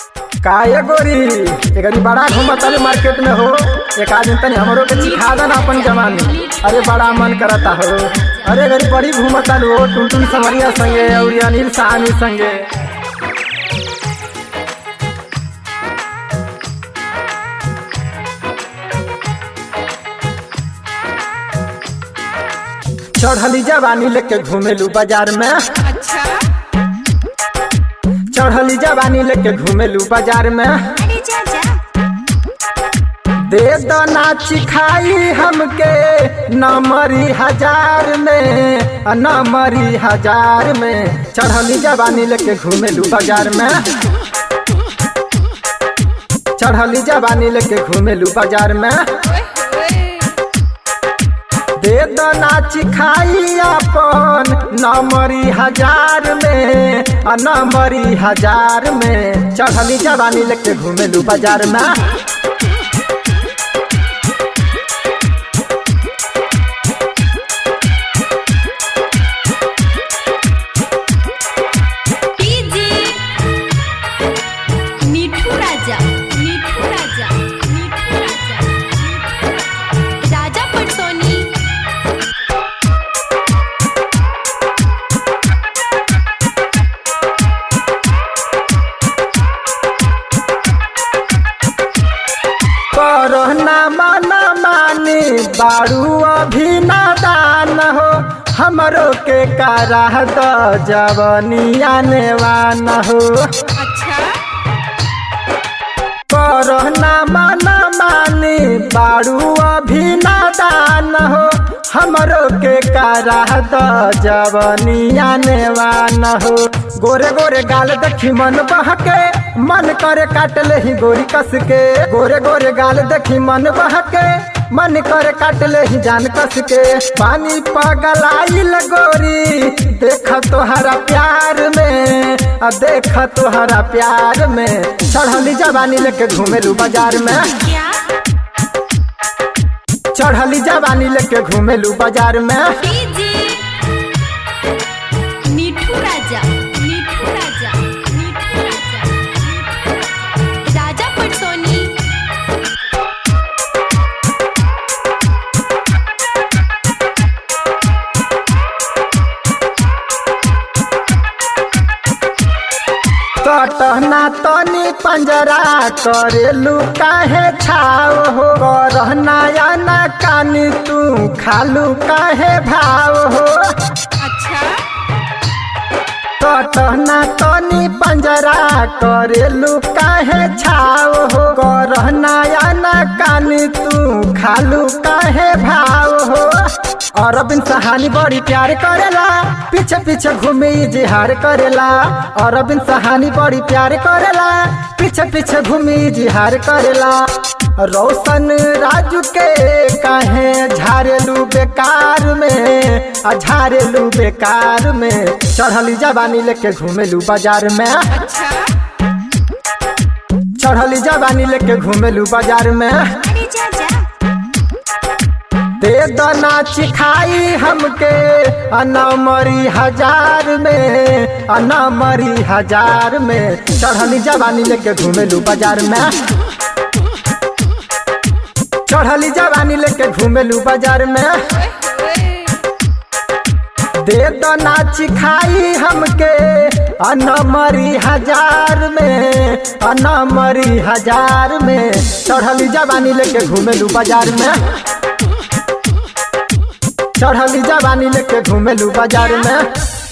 काहे गोरी एकरी बड़ा घूमत तारे मार्केट में हो एक आदमी तनी हमरो के सिखा दे ना अपन जवानी अरे बड़ा मन करता हो अरे गरी बड़ी घूमत तालू हो टुनटुन समरिया संगे और अनिल साहनी संगे चढ़ली जवानी लेके घूमेलू बाजार में अच्छा चढ़ली जवानी लेके घूमेलू बाजार में अरे जा जा दे दो नाची खाई हमके नमरी हजार में आ नमरी हजार में चढ़ली जवानी लेके घूमेलू बाजार में चढ़ली जवानी लेके घूमेलू बाजार में ओए ओए दे दो नाची खाई अपन नमरी हजार में आ नमरी हजार में चढ़ली जवानी लेके घूमेलू बाजार में डीजे मिठू राजा मिठू राजा मिठू राजा मिठू राजा राजा पटसोनी करना मन मानी बारू अभी नादान हो हमरो के कारा द जवनिया नेवान हो अच्छा करना मन मानी बारू अभी नादान हो हमरो के कारा द जवनिया नेवान हो गोरे गोरे गाल देखी मन बहके मन करे काट ले ही गोरी कस के गोरे गोरे गाल देखी मन बहके मन करे काट ले ही जान कस के पानी पगलाइल गोरी देख तोहरा प्यार में आ देख तोहरा प्यार में चढ़ली जवानी लेके घूमेलू बाजार में क्या चढ़ली जवानी लेके घूमेलू बाजार में डीजे मिठू राजा मिठू राजा मिठू राजा मिठू राजा राजा पटसोनी कटना तनी पंजरा करेलू काहे छाव हो करना या ना कानी तू खालू काहे भाव हो अच्छा कटना तनी पंजरा करेलू काहे छाव हो करना या ना कानी तू खालू काहे भाव हो अरविंद सहानी बड़ी प्यार करेला पीछे पीछे घूमे जिहार करेला अरविंद सहानी बड़ी प्यार करेला पीछे पीछे घूमे जिहार करेला रोशन राजू के काहे झारेलू बेकार में आ झारेलू बेकार में चढ़ली जवानी लेके घूमेलू बाजार में अच्छा चढ़ली जवानी लेके घूमेलू बाजार में अरे जा जा दे दो नाची खाई हमके अनमरी हजार में अनमरी हजार में चढ़ली जवानी लेके घूमेलू बाजार में चढ़ली जवानी लेके घूमेलू बाजार में ओए ओए दे दो नाची खाई हमके अनमरी हजार में अनमरी हजार में चढ़ली जवानी लेके घूमेलू बाजार में चढ़ली जवानी लेके घूमेलू बाजार में